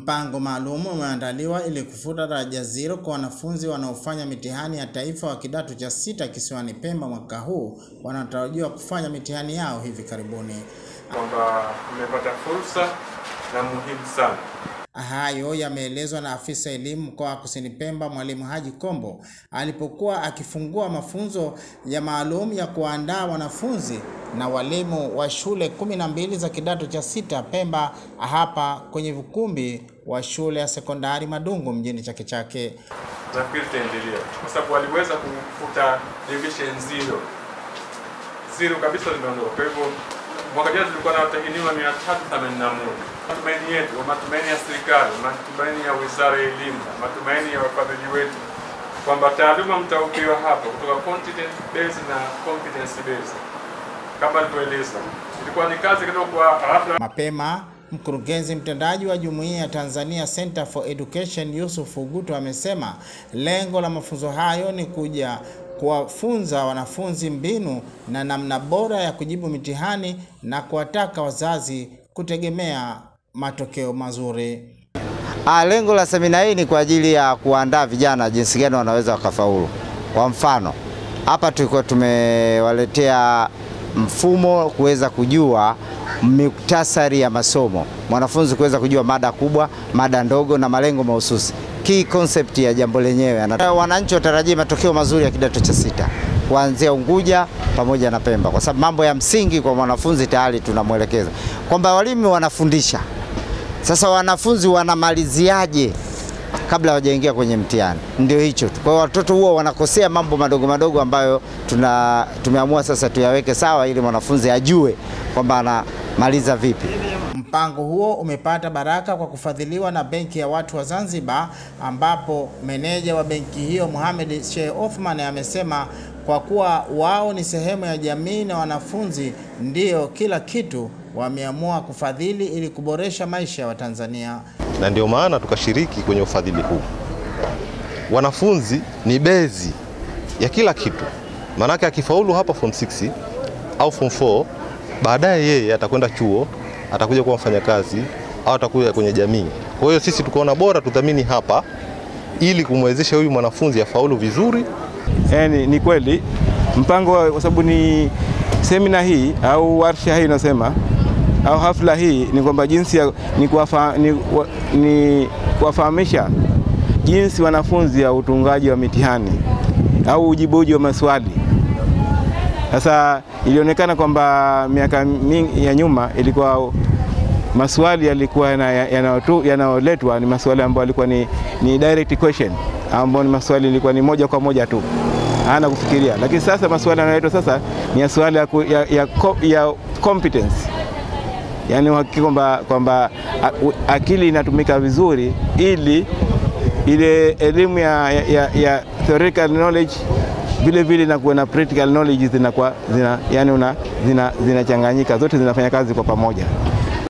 Mpango maalum umeandaliwa ili kufuta daraja zero kwa wanafunzi wanaofanya mitihani ya taifa wa kidato cha sita kisiwani Pemba mwaka huu wanatarajiwa kufanya mitihani yao hivi karibuni. kwamba tumepata fursa na muhimu sana. Hayo yameelezwa na afisa elimu mkoa wa Kusini Pemba, Mwalimu Haji Kombo alipokuwa akifungua mafunzo ya maalum ya kuandaa wanafunzi na walimu wa shule kumi na mbili za kidato cha sita Pemba, hapa kwenye ukumbi wa shule ya sekondari Madungu mjini Chake Chake. Nafikiri itaendelea kwa sababu waliweza kufuta division zero zero kabisa, limeondoka. Kwa hivyo mwaka jana tulikuwa na watahiniwa mia tatu themanini na moja. Matumaini yetu, matumaini ya serikali, matumaini ya wizara ya elimu, matumaini ya wafadhili wetu kwamba taaluma mtaopewa hapa kutoka content based na competence based kama alivyoeleza, ilikuwa ni kazi kidogo kwa ghafla. Mapema mkurugenzi mtendaji wa Jumuiya ya Tanzania Center for Education Yusuf Uguto amesema lengo la mafunzo hayo ni kuja kuwafunza wanafunzi mbinu na namna bora ya kujibu mitihani na kuwataka wazazi kutegemea matokeo mazuri. Ah, lengo la semina hii ni kwa ajili ya kuandaa vijana jinsi gani wanaweza wakafaulu. Kwa mfano, hapa tulikuwa tumewaletea mfumo kuweza kujua muktasari ya masomo, mwanafunzi kuweza kujua mada kubwa, mada ndogo na malengo mahususi, key concept ya jambo lenyewe. Ana- Wananchi watarajie matokeo mazuri ya kidato cha sita kuanzia Unguja pamoja na Pemba, kwa sababu mambo ya msingi kwa mwanafunzi tayari tunamwelekeza kwamba walimu wanafundisha sasa wanafunzi wanamaliziaje kabla hawajaingia kwenye mtihani? Ndio hicho tu. Kwa hiyo watoto huwa wanakosea mambo madogo madogo ambayo tuna tumeamua sasa tuyaweke sawa ili mwanafunzi ajue kwamba anamaliza vipi. Mpango huo umepata baraka kwa kufadhiliwa na Benki ya Watu wa Zanzibar, ambapo meneja wa benki hiyo Mohamed Sheikh Othman amesema kwa kuwa wao ni sehemu ya jamii na wanafunzi ndio kila kitu, wameamua kufadhili ili kuboresha maisha ya Watanzania. na ndio maana tukashiriki kwenye ufadhili huu. Wanafunzi ni bezi ya kila kitu, maanake akifaulu hapa form 6 au form 4, baadaye yeye atakwenda chuo, atakuja kuwa mfanyakazi au atakuja kwenye jamii. Kwa hiyo sisi tukaona bora tudhamini hapa ili kumwezesha huyu mwanafunzi afaulu vizuri Yani, ni kweli mpango wa- kwa sababu ni semina hii au warsha hii inasema au hafla hii ni kwamba jinsi ya, ni, kuwafa, ni, wa, ni kuwafahamisha jinsi wanafunzi ya utungaji wa mitihani au ujibuji wa maswali. Sasa ilionekana kwamba miaka mingi ya nyuma ilikuwa maswali yalikuwa yana- yanayotu- yanayoletwa ni maswali ambayo yalikuwa ni, ni direct question ambayo ni maswali ilikuwa ni moja kwa moja tu hana kufikiria, lakini sasa maswali yanayoletwa sasa ni ya swali ya, ku- ya, ya, co- ya competence yaani uhakiki kwamba kwamba a- u- akili inatumika vizuri ili ile elimu ya, ya, ya, ya theoretical knowledge vile vile na kuwa na practical knowledge zinakuwa zina, yani una, zina, zinachanganyika zote zinafanya kazi kwa pamoja.